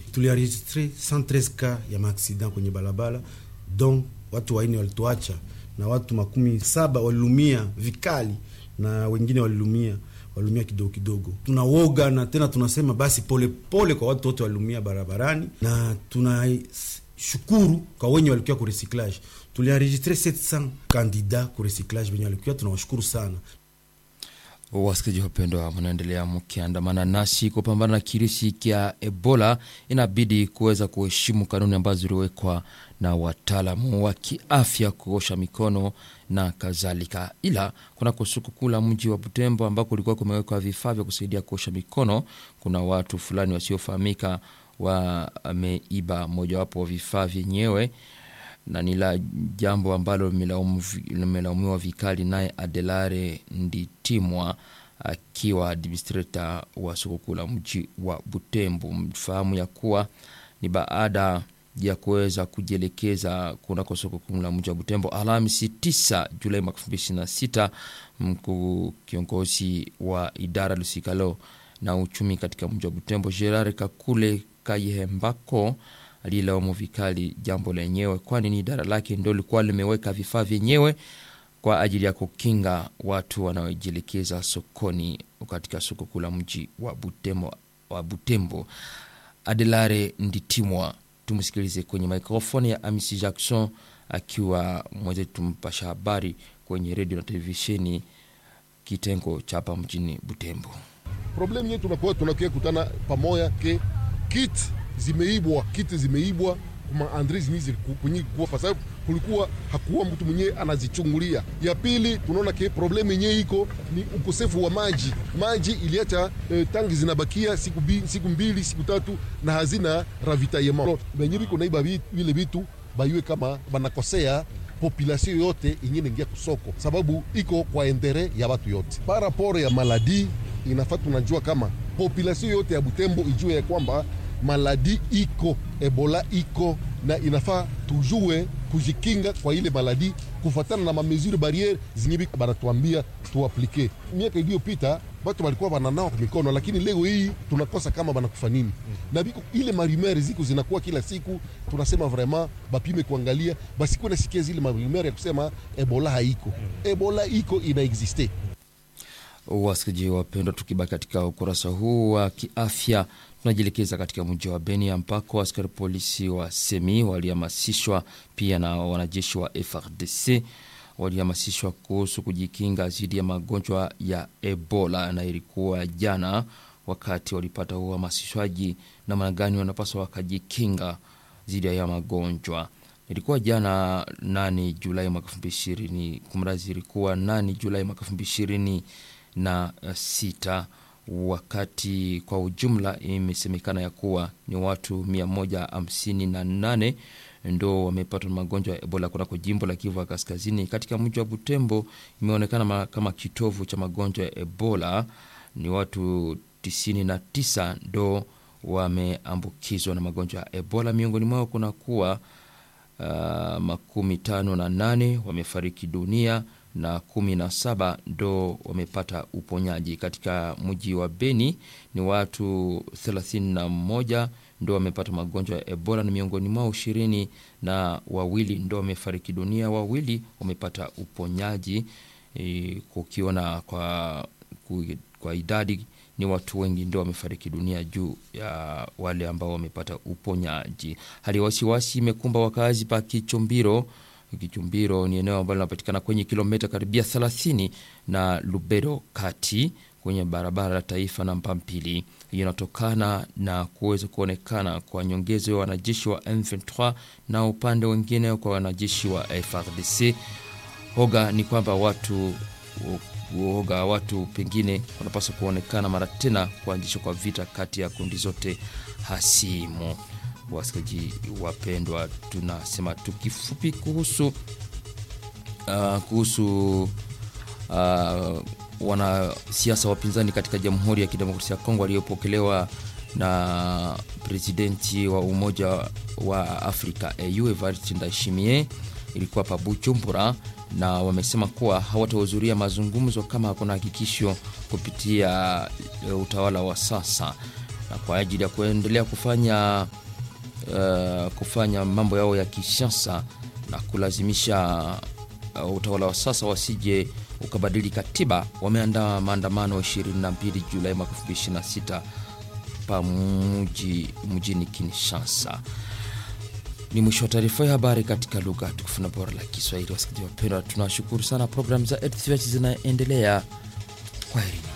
tulienregistre 113 ka ya maaksida kwenye barabara, donc watu waine walituacha na watu makumi saba walilumia vikali na wengine walilumia walumia kidogo kidogo. Tunawoga na tena tunasema basi polepole pole kwa watu wote walumia barabarani, na tunashukuru kwa wenye walikuwa ku recyclage. Tulienregistre 700 kandida ku recyclage wenye walikuwa, tunawashukuru sana. Wasikilizaji wapendwa, mnaendelea mkiandamana nasi kupambana na kirisi kya Ebola. Inabidi kuweza kuheshimu kanuni ambazo ziliwekwa na wataalamu wa kiafya, kuosha mikono na kadhalika. Ila kuna kusuku la mji wa Butembo ambako kulikuwa kumewekwa vifaa vya kusaidia kuosha mikono, kuna watu fulani wasiofahamika wameiba mojawapo wa vifaa vyenyewe na ni la jambo ambalo limelaumiwa vikali naye Adelare Nditimwa akiwa administrator wa soko kuu la mji wa Butembo. Mfahamu ya kuwa ni baada ya kuweza kujielekeza kunako soko kuu la mji wa Butembo Alhamisi 9 Julai mwaka 2026, mkuu kiongozi wa idara lusikalo na uchumi katika mji wa Butembo Gerard Kakule Kayehembako alilaumu vikali jambo lenyewe, kwani ni idara lake ndo likuwa limeweka vifaa vyenyewe kwa ajili ya kukinga watu wanaojielekeza sokoni katika soko kuu la mji wa Butembo, wa Butembo. Adelare Nditimwa, tumsikilize kwenye mikrofoni ya Amisi Jackson akiwa mwenzetu mpasha habari kwenye redio na televisheni kitengo cha hapa mjini Butembo. Problemu yetu tunakuwa tunakia kutana pamoja ke kit zimeibwa kiti zimeibwa kuma andre zini kwenye kuwa kwa sababu kulikuwa hakuwa mtu mwenyewe anazichungulia. Ya pili tunaona ke problemu yenyewe iko ni ukosefu wa maji. Maji iliacha eh, tangi zinabakia siku, bi, siku mbili siku tatu na hazina ravitaillement benye biko naiba vile vitu baiwe kama banakosea population yote ingine ingia kusoko, sababu iko kwa endere ya watu yote. Paraporo ya maladi inafaa tunajua kama population yote ya Butembo ijue ya kwamba maladi iko, ebola iko, na inafaa tujue kujikinga kwa ile maladi kufatana na mamesure barriere zinye banatuambia tuaplike. Miaka iliyopita batu balikuwa bananawa mikono, lakini leo hii tunakosa kama banakufa nini mm. na biko ile marumere ziko zinakuwa kila siku, tunasema vraiment bapime kuangalia, basikuwe nasikia zile marumere ya kusema ebola haiko mm. ebola iko inaexiste. Wasikilizaji wapendwa, tukibaki katika ukurasa huu wa kiafya tunajielekeza katika mji wa Beni ambako askari polisi wa semi walihamasishwa pia na wanajeshi wa FRDC walihamasishwa kuhusu kujikinga dhidi ya magonjwa ya Ebola, na ilikuwa jana wakati walipata uhamasishwaji namna gani wanapaswa wakajikinga dhidi ya magonjwa. Ilikuwa jana 8 Julai mwaka 2020, kumrazi, ilikuwa 8 Julai mwaka 2020 na sita wakati kwa ujumla imesemekana ya kuwa ni watu 158 ndo wamepata magonjwa ya Ebola kunako jimbo la Kivu ya Kaskazini. Katika mji wa Butembo imeonekana kama kitovu cha magonjwa ya Ebola, ni watu 99 ndo wameambukizwa na magonjwa ya Ebola. Miongoni mwao kuna kuwa uh, makumi tano na nane wamefariki dunia na kumi na saba ndo wamepata uponyaji. Katika mji wa Beni ni watu thelathini na moja ndo wamepata magonjwa ya Ebola na miongoni mwao ishirini na wawili ndo wamefariki dunia, wawili wamepata uponyaji. E, kukiona kwa, kwa idadi ni watu wengi ndo wamefariki dunia juu ya wale ambao wamepata uponyaji. Hali ya wasiwasi imekumba wakazi pa Kichumbiro. Kichumbiro ni eneo ambalo linapatikana kwenye kilomita karibia 30 na Lubero kati kwenye barabara la taifa namba mbili. Hiyo inatokana na kuweza kuonekana kwa nyongezo ya wanajeshi wa M23 na upande wengine kwa wanajeshi wa FRDC. Hoga ni kwamba watu uoga watu pengine wanapaswa kuonekana mara tena kuanzishwa kwa vita kati ya kundi zote hasimu. Wasikilizaji wapendwa, tunasema tu kifupi kuhusu uh, kuhusu uh, wanasiasa wapinzani katika Jamhuri ya Kidemokrasia ya Kongo waliopokelewa na presidenti wa Umoja wa Afrika AU Evariste Ndayishimiye ilikuwa pa Bujumbura, na wamesema kuwa hawatahudhuria mazungumzo kama hakuna hakikisho kupitia utawala wa sasa na kwa ajili ya kuendelea kufanya uh, kufanya mambo yao ya kisiasa na kulazimisha uh, utawala wa sasa wasije ukabadili katiba, wameandaa maandamano 22 Julai mwaka 2026 pa mji mjini Kinshasa. Ni mwisho wa taarifa ya habari katika lugha tukufu na bora la Kiswahili. Wasikilizaji wapendwa, tunawashukuru sana. Programu za ETV zinaendelea. Kwaherini.